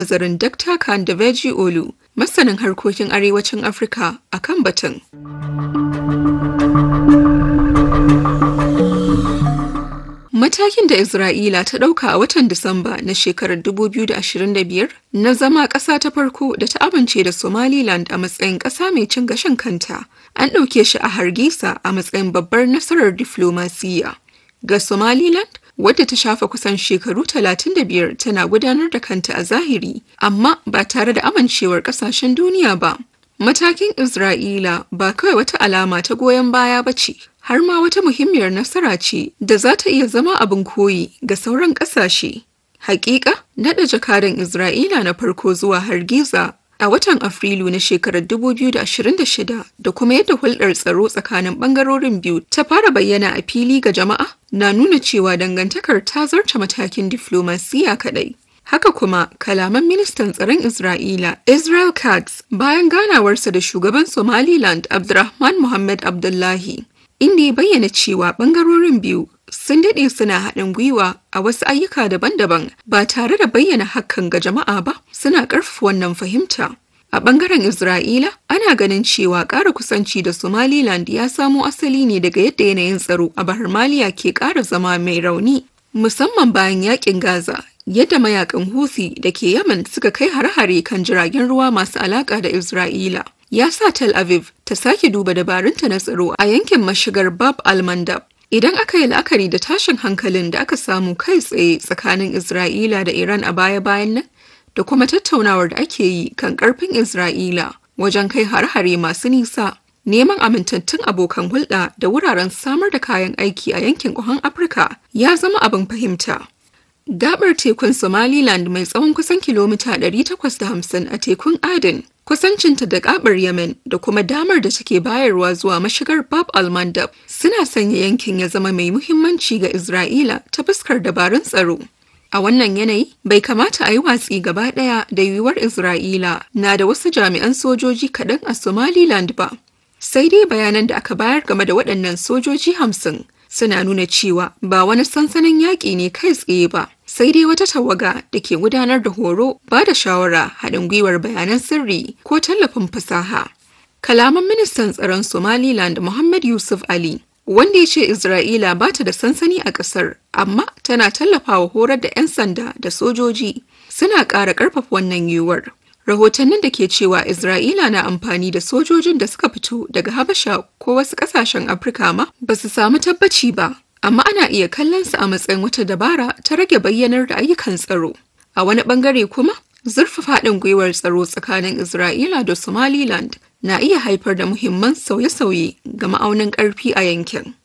nazarin Dr. Kandaveji Olu, masanin harkokin arewacin Afirka a kan batun. Matakin da Isra'ila ta ɗauka a watan Disamba na shekarar 2025 na zama ƙasa ta farko da ta amince da Somaliland a matsayin ƙasa mai cin gashin kanta, an ɗauke shi a Hargisa a matsayin babbar nasarar diflomasiyya. Ga Somaliland, wadda ta shafa kusan shekaru 35 tana gudanar da kanta a zahiri, amma ba tare da amincewar ƙasashen duniya ba. Matakin Isra'ila ba kawai wata alama ta goyon baya ba ce, har ma wata muhimmiyar nasara ce da za ta iya zama abin koyi ga sauran ƙasashe. Hakika, naɗa jakadan Isra'ila na farko zuwa Hargiza a watan Afrilu na shekarar 2026 da kuma yadda hulɗar tsaro tsakanin ɓangarorin biyu ta fara bayyana a fili ga jama'a na nuna cewa dangantakar ta zarta matakin diflomasiya kaɗai. Haka kuma kalaman ministan tsaron Isra'ila Israel Katz bayan ganawarsa da shugaban Somaliland Abdurrahman Mohammed Abdullahi inda ya bayyana cewa bangarorin biyu sun daɗe suna haɗin gwiwa a wasu ayyuka daban-daban ba tare da bayyana hakan ga jama'a ba suna ƙarfafa wannan fahimta. A ɓangaren Isra'ila, ana ganin cewa ƙara kusanci da Somaliland ya samo asali ne daga yadda yanayin tsaro a Bahar Maliya ke ƙara zama mai rauni, musamman bayan yaƙin Gaza yadda mayakan Houthi da ke Yemen suka kai hare-hare kan jiragen ruwa masu alaƙa da Isra'ila. Ya sa Tel Aviv ta sake duba dabarunta na tsaro a yankin mashigar Bab al-Mandab. Idan aka yi la'akari da tashin hankalin da aka samu kai tsaye tsakanin Isra'ila da Iran a baya-bayan nan, da kuma tattaunawar da ake yi kan ƙarfin Isra'ila wajen kai hare-hare masu nisa, neman amintattun abokan hulɗa da wuraren samar da kayan aiki a yankin ƙuhan Afirka ya zama abin fahimta. Gabar tekun Somaliland mai tsawon kusan kilomita 850 a tekun Aden, kusancinta da gabar Yemen da kuma damar da take bayarwa zuwa mashigar Bab al-Mandab suna sanya yankin ya zama mai muhimmanci ga Isra'ila ta fuskar dabarun tsaro. A wannan yanayi, bai kamata a yi watsi gaba ɗaya da yiwuwar Isra'ila na da wasu jami'an sojoji kaɗan a Somaliland ba. Sai dai bayanan da aka bayar game da waɗannan sojoji hamsin suna nuna cewa ba wani sansanin yaƙi ne kai tsaye ba sai dai wata tawaga da ke gudanar da horo ba da shawara haɗin gwiwar bayanan sirri ko tallafin fasaha kalaman ministan tsaron somaliland muhammad yusuf ali wanda ya ce isra'ila ba ta da sansani a ƙasar amma tana tallafawa horar da 'yan sanda da sojoji suna ƙara ƙarfafa wannan yiwuwar rahotannin da ke cewa Isra'ila na amfani da sojojin da suka fito daga Habasha ko wasu kasashen Afirka ma ba su samu tabbaci ba, amma ana iya kallon su a matsayin wata dabara ta rage bayyanar da ayyukan tsaro. A wani bangare kuma, zurfafa haɗin gwiwar tsaro tsakanin Isra'ila da Somaliland na iya haifar da muhimman sauye-sauye ga ma'aunin ƙarfi a yankin.